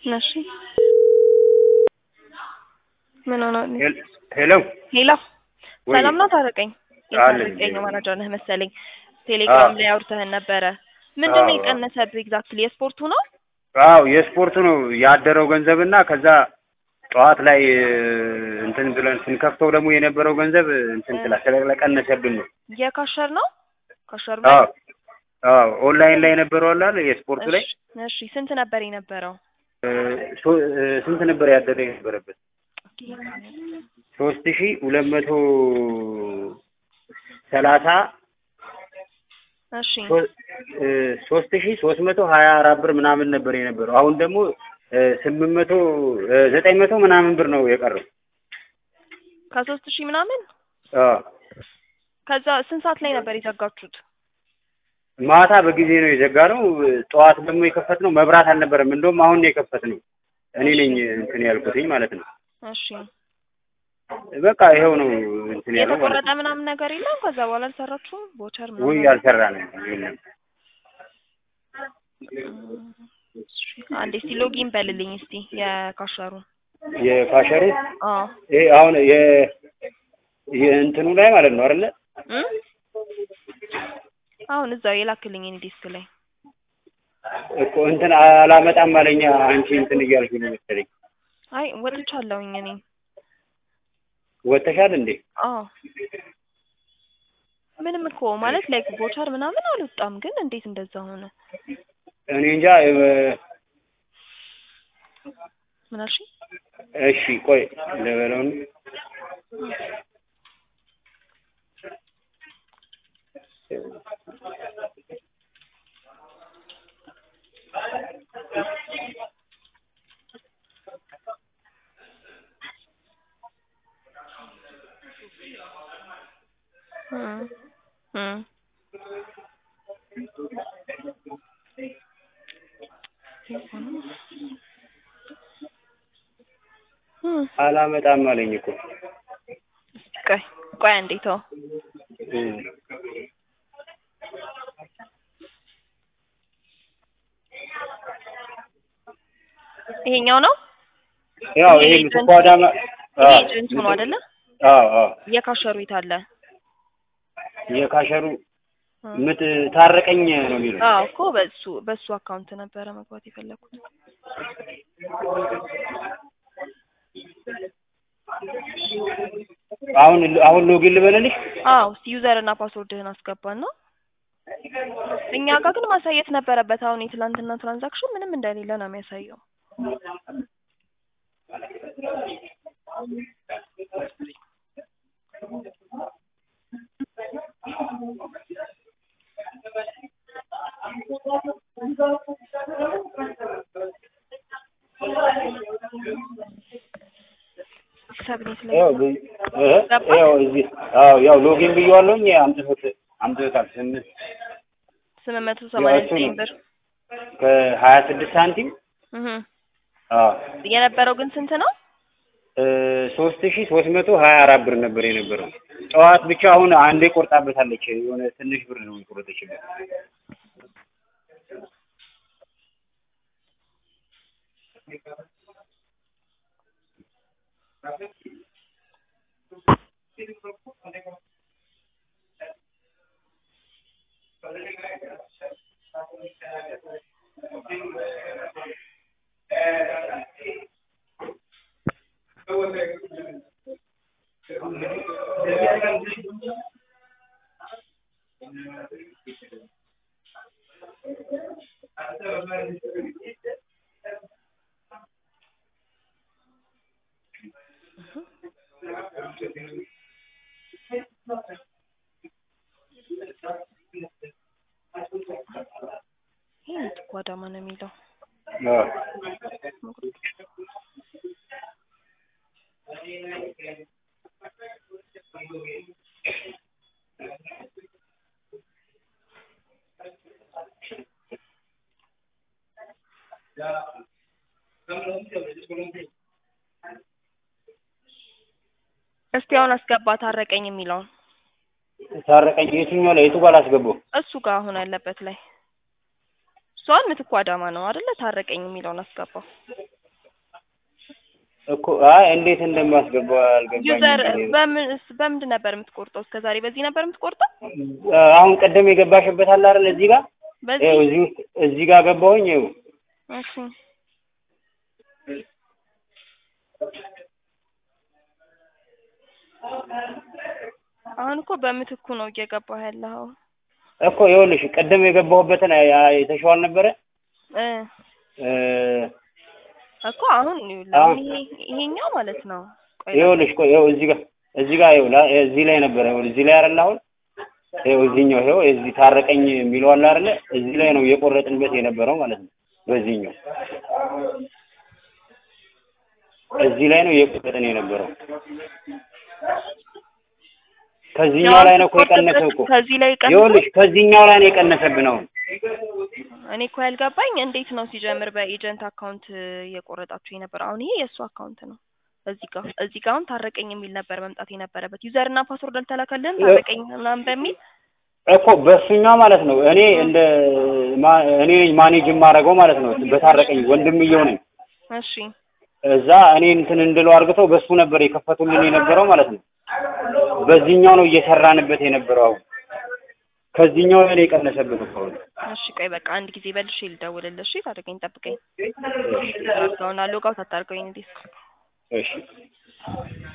እሺ ምን ሆነ? ሄል- ሄሎ ሄሎ ወይ ሰላም ነው ታረቀኝ። አለኝ። የታረቀኝ መረጃ ነህ መሰለኝ። ቴሌግራም ላይ አውርተህን ነበረ። ምንድን ነው አዎ። የቀነሰብህ? ኤግዛክትሊ የስፖርቱ ነው? አዎ የስፖርቱ ነው ያደረው ገንዘብና ከዛ ጠዋት ላይ እ, እንትን ብለን ስንከፍተው ደግሞ የነበረው ገንዘብ እንትን ስላ ስለቀነሰብን ነው። የካሸር ነው? ካሸር አዎ አዎ ኦንላይን ላይ የነበረው አለ አይደል የስፖርቱ ላይ እሺ፣ እሺ ስንት ነበር የነበረው? እ, ሶ- እ, ስንት ነበር ያደረ የነበረበት? ሶስት ሺ ሁለት መቶ ሰላሳ እሺ ሶ- እ, ሶስት ሺ ሶስት መቶ ሀያ አራት ብር ምናምን ነበር የነበረው። አሁን ደግሞ እ, ስምንት መቶ እ, ዘጠኝ መቶ ምናምን ብር ነው የቀረው። ከሶስት ሺህ ምናምን አዎ ከዛ ስንት ሰዓት ላይ ነበር የዘጋችሁት? ማታ በጊዜ ነው የዘጋነው። ጠዋት ደግሞ የከፈትነው መብራት አልነበረም። እንደውም አሁን ነው የከፈትነው። እኔ ነኝ እንትን ያልኩትኝ ማለት ነው። እሺ በቃ ይኸው ነው እንትን ያለው ማለት የተቆረጠ ነው። ምናምን ነገር የለም? ከዛ በኋላ አልሰራችሁም? ቦቸር ውይ ምናምን አልሰራንም። የለም። እሺ፣ አንዴ እስቲ ሎጊን በልልኝ እስቲ የካሸሩ የካሸሩ አዎ ይሄ አሁን የ የእንትኑ ላይ ማለት ነው አይደለ? እ አሁን እዛው የላክልኝ እኔ ዲስክ ላይ እኮ እንትን አላመጣም አለኛ። አንቺ እንትን እያልሽ ነው መሰለኝ። አይ ወጥቻለሁኝ እኔ ወጥተሻል እንዴ? አዎ ምንም እኮ ማለት ላይክ ቦቸር ምናምን አልወጣም፣ ግን እንዴት እንደዛ ሆነ? እኔ እንጃ። እ፣ ምን አልሽኝ? እሺ ቆይ ልበለውን እ እ እ አላመጣም አለኝ እኮ ቆይ ቆይ አንዴ ተው። እ፣ ይሄኛው ነው ያው ይሄ ይሄ ኤጀንት- ምትኳዳማ ይሄ ኤጀንት ሆኖ አይደለ? አዎ አዎ የካሸሩ የት አለ? የካሸሩ እ ምት ታረቀኝ ነው የሚለው። አዎ እኮ በሱ በሱ አካውንት ነበረ መግባት የፈለኩት። አሁን አሁን ሎጊን ልበልልሽ። አዎ እስቲ ዩዘር እና ፓስወርድህን አስገባና እኛ ጋር ግን ማሳየት ነበረበት። አሁን የትላንትና ትራንዛክሽን ምንም እንደሌለ ነው የሚያሳየው። ሰብኔት ላይ ያው ብ- እ ያው እዚህ አዎ ያው ሎጊን ብዬዋለሁኝ። አምጥቶት አምጥቶታል። ስምንት ስምንት መቶ ሰማንያ እሱ ዘጠኝ ነው። ብር ከሀያ ስድስት ሳንቲም እህ አዎ የነበረው ግን ስንት ነው? ሶስት ሺ ሶስት መቶ ሀያ አራት ብር ነበር የነበረው ጠዋት ብቻ። አሁን አንዴ ቆርጣበታለች። የሆነ ትንሽ ብር ነው የቆረጠችበት። ይሄ ጓዳማ ነው የሚለው አዎ እስቲ አሁን አስገባ ታረቀኝ የሚለውን ታረቀኝ የትኛው ላይ የቱ ጋር ላስገባው? እሱ ጋር አሁን ያለበት ላይ እሷን ምትኩ አዳማ ነው አይደለ? ታረቀኝ የሚለውን አስገባው። እኮ አይ እንዴት እንደማስገባው ዩዘር አልገባኝም። በምን በምንድን ነበር የምትቆርጠው? እስከ ዛሬ በዚህ ነበር የምትቆርጠው? አሁን ቀደም የገባሽበት አለ አይደል? እዚህ ጋር በዚህ ይኸው እዚህ ውስጥ እዚህ ጋር ገባሁኝ። ይኸው እሺ አሁን እኮ በምትኩ ነው እየገባህ ያለኸው እኮ ይኸውልሽ ቀደም የገባሁበትን ያ- የተሻዋል ነበረ እ እ እኮ አሁን ይኸውልህ አሁን ይሄ ይሄኛው ማለት ነው። ቆይ ይኸውልሽ ቆይ ይኸው እዚህ ጋር እዚህ ጋር ይኸው ላ- እዚህ ላይ ነበረ ይኸው እዚህ ላይ አይደል አሁን ይኸው እዚህኛው ይኸው እዚህ ታረቀኝ የሚለው አለ አይደለ እዚህ ላይ ነው እየቆረጥንበት የነበረው ማለት ነው በዚህኛው እዚህ ላይ ነው እየቆረጥን የነበረው ከዚህኛው ላይ ነው እኮ የቀነሰው እኮ ከዚህ ላይ ቀንሶ ይኸውልሽ ከዚህኛው ላይ ነው የቀነሰብን አሁን እኔ እኮ ያልገባኝ እንዴት ነው ሲጀምር በኤጀንት አካውንት እየቆረጣችሁ የነበረው? አሁን ይሄ የእሱ አካውንት ነው። እዚህ ጋር እዚህ ጋር አሁን ታረቀኝ የሚል ነበር መምጣት የነበረበት። ዩዘር እና ፓስወርድ አልተላከልህም ታረቀኝ ምናምን በሚል እኮ በእሱኛው ማለት ነው እኔ እንደ ማ- እኔ ነኝ ማኔጅ የማደርገው ማለት ነው በታረቀኝ ወንድምየው ነኝ እሺ እዛ እኔ እንትን እንድለው አርግተው በሱ ነበር የከፈቱልን የነበረው ማለት ነው በዚህኛው ነው እየሰራንበት የነበረው አሁን ከዚህኛው ላይ ነው የቀነሰብን እኮ አሁን እሺ ቆይ በቃ አንድ ጊዜ በልሽ ልደውልልህ። እሺ ታደርገኝ ጠብቀኝ። አድርገውና ሎጋውት አታርገኝ እንዴ እሺ